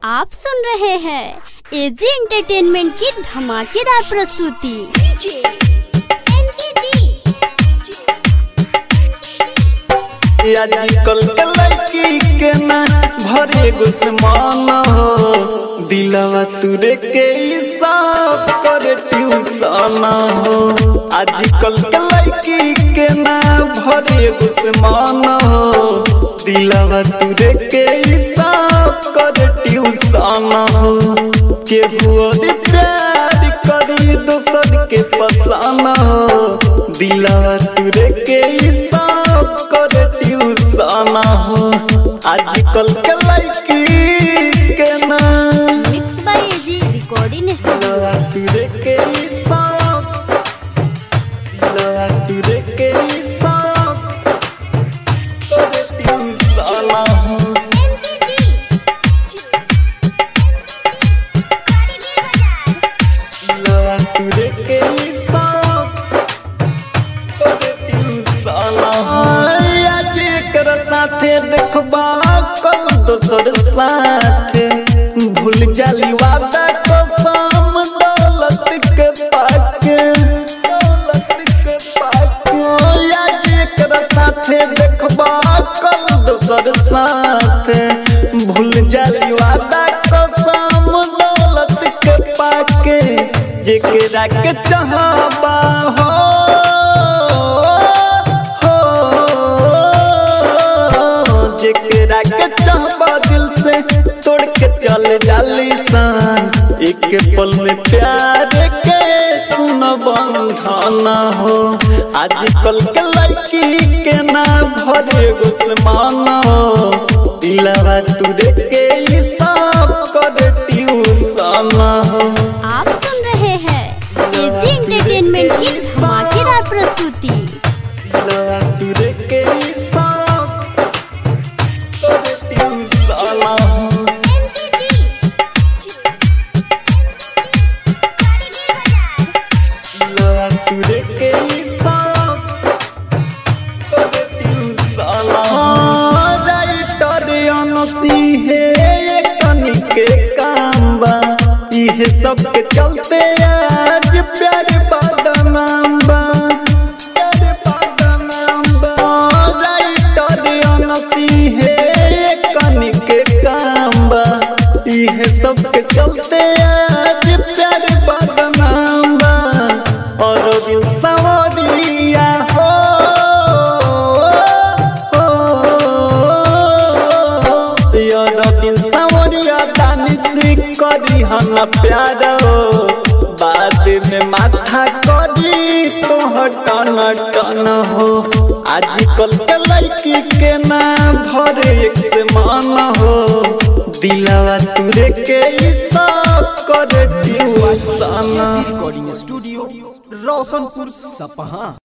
आप सुन रहे हैं एजी एंटरटेनमेंट की धमाकेदार प्रस्तुति आजकल के लड़की के ना भरे गुस्मान हो दिलवा तुरे के हिसाब कर ट्यूशन हो आजकल के लड़की के ना भरे गुस्मान हो दिलवा तुरे के हिसाब कर ट्यूशन हो केहू और प्यार करी दोसर के पसान हो दिलवा तुरे के हिसाब कर ट्यूशन हो आजकल के लड़की के ना mix by AG recording studio दिलवा तुरे के हिसाब दिलवा तुरे के हिसाब कर ट्यूशन हो दिलवा तुरे के हिसाब कर ट्यूशन हो आज एकर साथे देखबा कल दोसर साथे भूल जाली वादा कसम दौलत के पाके दौलत के पाके आज एकर साथे देखबा कल दोसर साथे भूल जाली वादा कसम दौलत के पाके जेकरा के चाहबा हो हो जेकरा के चाहबा दिल से तोड़ के चल जाली सान एक पल में प्यार के सुन बंधन हो आजकल के लड़की के ना भरे गुस्मान हो दिलवा तुरे के हिसाब कर ट्यूशन हो आप सुन रहे हैं एजी एंटरटेनमेंट की धमाकेदार प्रस्तुति दिलवा तुरे के हिसाब कर ट्यूशन हो दिलवा तुरे के हिसाब कर ट्यूशन हो राइटर अनसी है कनी के काम बा इहे सब के चलते आज प्यार बदनाम बा प्यार बदनाम बा राइटर अनसी है कनी के काम बा इहे सब के चलते आज प्यार बदनाम बा और बिन सवरिया हो बिन सवरिया दानिश करी हम प्यार हो बाद में माथा करी तो टन टन हो आजकल के लड़की के ना भरे एक से मन हो दिलवा तुरे के हिसाब कर ट्यूशन रिकॉर्डिंग स्टूडियो रोशनपुर सपहा